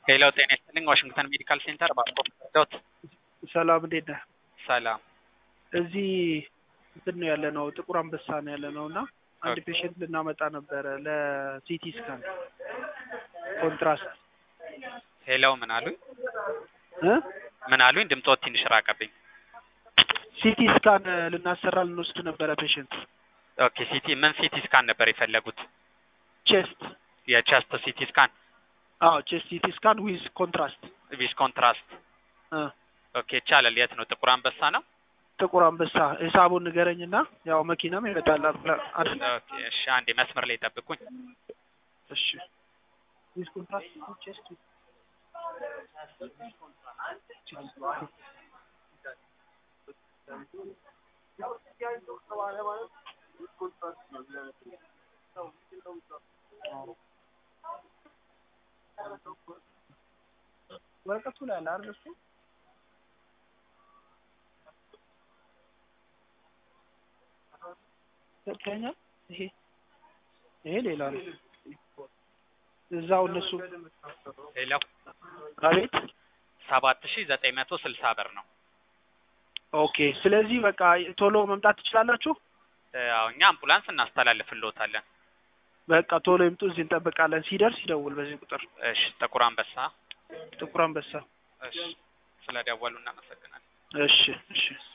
ሄሎ ጤና ይስጥልኝ ዋሽንግተን ሜዲካል ሴንተር ባስፖርት ዶት ሰላም እንዴት ነህ? ሰላም እዚህ እንትን ነው ያለ ነው ጥቁር አንበሳ ነው ያለ ነው እና አንድ ኦኬ። ፔሽንት ልናመጣ ነበረ ለሲቲ ስካን ኮንትራስት ሄሎ ምን አሉኝ እ ምን አሉኝ ድምፆት ትንሽ ራቀብኝ ሲቲ ስካን ልናሰራ ልንወስድ ነበረ ፔሽንት ኦኬ ሲቲ ምን ሲቲ ስካን ነበር የፈለጉት ቼስት የቸስት ሲቲ ስካን አዎ ቼስት ሲቲ ስካን ዊዝ ኮንትራስት ቪስ ኮንትራስት እ ኦኬ ይቻላል የት ነው ጥቁር አንበሳ ነው ጥቁር አንበሳ ሂሳቡን ንገረኝና ያው መኪናም ይመጣል አይደል ኦኬ እሺ አንዴ መስመር ላይ ጠብቁኝ እሺ ዊዝ ኮንትራስት ቼስት ወረቀቱ ላይ አለ አይደል እሱ ሰጥተኛ ይሄ ይሄ ሌላ ነው እዛው እነሱ ሄሎ አቤት ሰባት ሺ ዘጠኝ መቶ ስልሳ ብር ነው ኦኬ ስለዚህ በቃ ቶሎ መምጣት ትችላላችሁ ያው እኛ አምቡላንስ እናስተላልፍልዎታለን በቃ ቶሎ ይምጡ እዚህ እንጠብቃለን ሲደርስ ይደውል በዚህ ቁጥር እሺ ጥቁር አንበሳ ጥቁር አንበሳ እሺ ስለደወሉ እናመሰግናለን እሺ እሺ